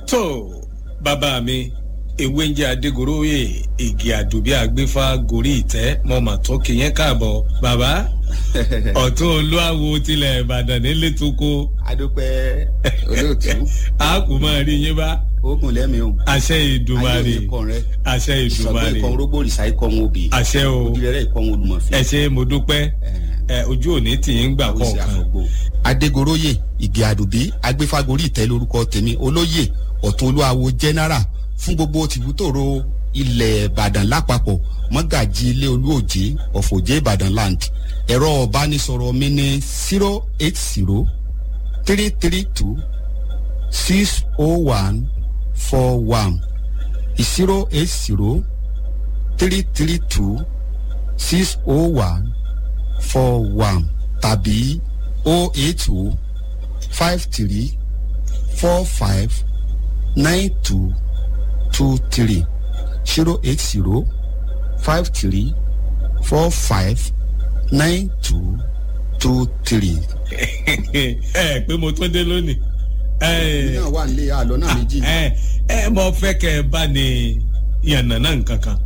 tó bàbá mi ewé ń jẹ́ adégoróyè igi àdùbí àgbéfà gorí ìtẹ́ mọ́ mà tó kìyẹn káàbọ̀ bàbá ọ̀tún olúwawo tilẹ̀ ìbàdàn nílé tó kó. adúpẹ́ olóòtú. a kò máa rí yín bá. oògùn lẹ́mi o. àṣẹ ìdùmarè ayé òní kan rẹ. àṣẹ ìdùmarè sọgbẹ́ ikọ̀ rógbò rìsà ikọ̀ wọn òbí. àṣẹ o ojúlẹ̀rẹ̀ ikọ̀ wọn olùmọ̀fẹ́. ẹ ṣe mo dúpẹ́ ẹ ojú òní tì í ń gbà kọ̀ọ̀kan. adégoróyè ìgè àdùbí agbéfágorí ìtẹ́ lórúkọ tèmi olóyè ọ̀tún olúwawo general fún gbogbo tìbútòrò ilẹ̀ ìbàdàn lápapọ̀ mọ́gàjì ilé olúòjé ọ̀fọ̀jẹ́ ìbàdàn land ẹ̀rọ ọ̀bánisọ̀rọ̀ mi ní zero eight zero three three two six oh one four one zero eight zero three three two six oh one four one tàbí oh eight oh five three four five nine two two three zero eight zero five three four five nine two two three. ẹ pé mo tó dé lónìí. èmi náà wà nílé àlọ́ náà méjì. ẹ ẹ mọ fẹ́ kẹ́ ẹ bá ní yànnàná nǹkan kan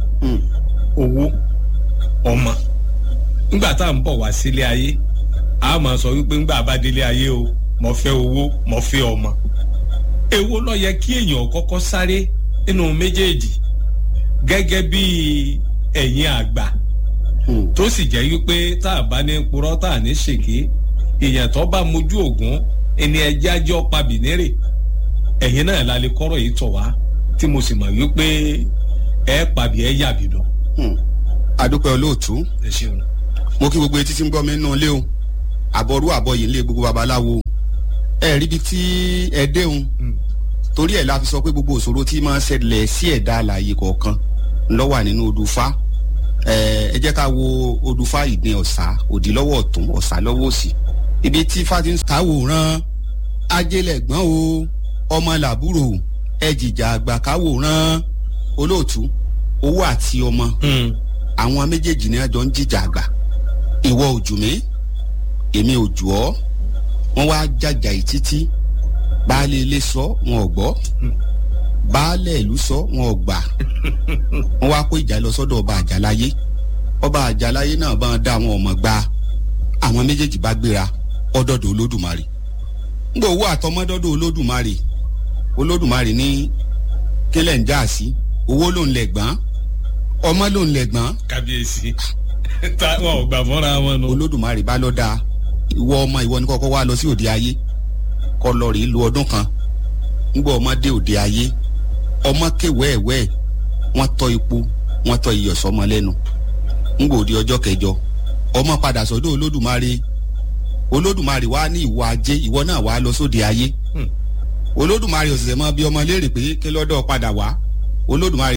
owó ọmọ nígbà tá à ń bọ̀ wá sílé ayé a máa sọ wípé ńgbà bá délé ayé o mo fẹ́ owó mo fẹ́ ọmọ èwo ló yẹ kí èèyàn kọ́kọ́ sáré nínú méjèèjì gẹ́gẹ́ bí ẹ̀yin àgbà tó sì jẹ́ wípé tá a bá ní purọ́ tá a ní ṣèké èèyàn tó bá mojú ògún ẹni ẹjẹ́ ajọ́ pabìnírè ẹ̀yin náà la lè kọ́rọ̀ yìí tọ̀ wá tí mo sì mọ̀ wípé ẹ pàbí ẹ yàbí lọ. adúpẹ́ olóòtú ẹ ṣeun. mo kí gbogbo etí tí ń gbọ́ mi nínú ilé o àbọ̀rú àbọ̀ yìí ń lé gbogbo babaláwo ẹ rí ibi tí ẹ déhùn torí ẹ̀ la fi sọ pé gbogbo òṣòro tí máa ń ṣẹlẹ̀ sí ẹ̀dá àlàyé kọ̀ọ̀kan ló wà nínú odùfá ẹ jẹ́ ká wo odùfá ìdín ọ̀sà òdì lọ́wọ́ ọ̀tún ọ̀sà lọ́wọ́ òsì ibi tí fati ń káwòrán ajélẹ̀gbọ́n o ọmọ làbúrò ẹ̀jìjà àgbà káwòrán olóòtú owó àti ọmọ àwọn méjèèjì ni àjọ ń jìjà àgbà ìwọ òjò mi èmi òjò ọ wọn wá jàjà yìí títí baálé ilé sọ wọn ò gbọ́ baálé ìlú sọ wọn ò gbà wọn wá kó ìjà lọ sọ́dọ̀ ọba àjàláyé ọba àjàláyé náà bá wọn dá àwọn ọmọ gba àwọn méjèèjì bá gbéra ọdọdọ olódùmarè ngbọ owó àtọmọdọdọ olódùmarè olódùmarè ní kílẹ̀ ń já sí owó ló ń lẹ̀ gbọ́n ọmọ ló ń lẹ̀ gbọ́n. kábíyèsí táwọn ò gbà fọ́ra wọn nù. olódùmarè bá lọ dáa ìwọ ọmọ ìwọ ni kọ́kọ́ wá lọ sí òde ayé kọ́ lọ rèé lu ọdún kan ngbọ ọmọ dé òde ayé ọmọ kéwẹ́ẹ̀wẹ́ wọ́n tọ́ ipò wọ́n tọ́ iyọ̀ sọmọ lẹ́nu ngbọ òde ọjọ́ kẹjọ ọmọ padà sọ́dọ̀ olódùmarè olódùmarè wá ní ìwọ ajé ìwọ náà wá lọ sóde ayé olódùmarè òṣìṣẹ́ mọ́ bí ọmọ léèrè pé kí lọ́dọ̀ padà wá olódùmarè.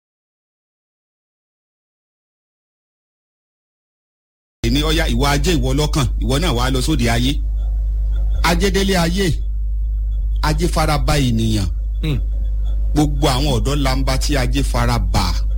ní ọyá ìwọ ajé ìwọ lọ́kàn ìwọ náà wá lọ sóde ayé ajédélé ayé ajé fara ba ènìyàn gbogbo àwọn ọ̀dọ́ lamba tí ajé fara bà